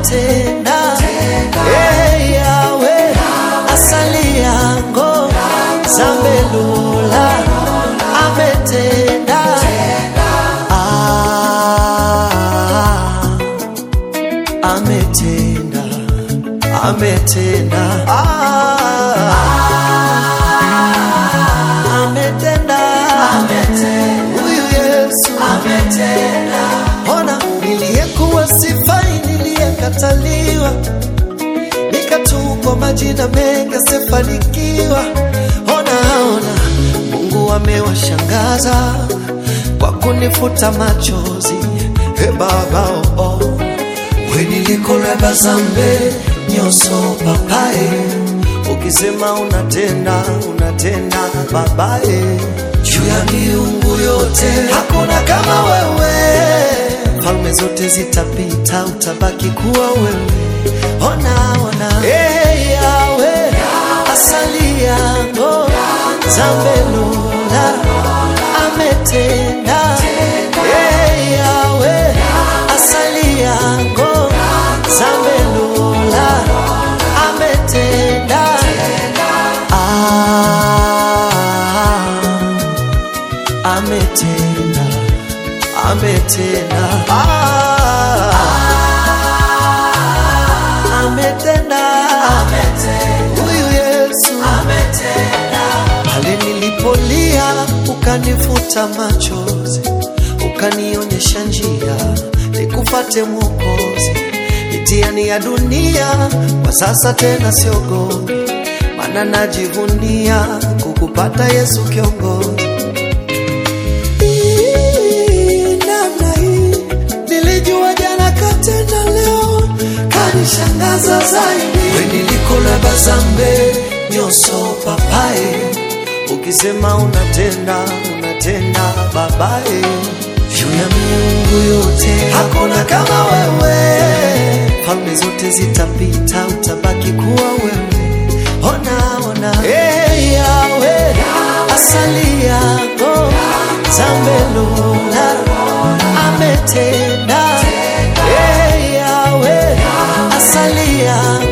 ametenda hey, yawe asali yango zambelula ametenda ah, ametenda ametenda ah, ametenda huyu Yesu ametenda. Ona niliyekuwa sifai, niliyekataliwa, nikatupwa majina mengi asifanikiwa. Ona, ona, Mungu amewashangaza kwa kunifuta machozi. He Baba oh, oh. we nilikoleba zambe nyoso papaye ukisema unatenda unatenda babaye juu ya miungu yote hakuna kama wewe falme zote zitapita utabaki kuwa wewe ona ona hey, yawe asali yango zambelula ametenda hey, yawe asali yango zambelula ametenda ah, ametenda ametenda ah, ametenda huyu Yesu pale nilipolia ukanifuta machozi ukanionyesha njia nikufate Mwokozi mitihani ya dunia kwa sasa tena siogopi maana najivunia kukupata Yesu kiongozi Hii, namna hii nilijua jana katenda leo kanishangaza zaidi we nilikoleba zambe nyoso papaye ukisema unatenda unatenda babaye juu ya miungu yote hakuna kama wewe falme zote zitapita utabaki kuwa wewe ona ona hey, yawe asali yako zambelula ametenda hey, yawe asali yako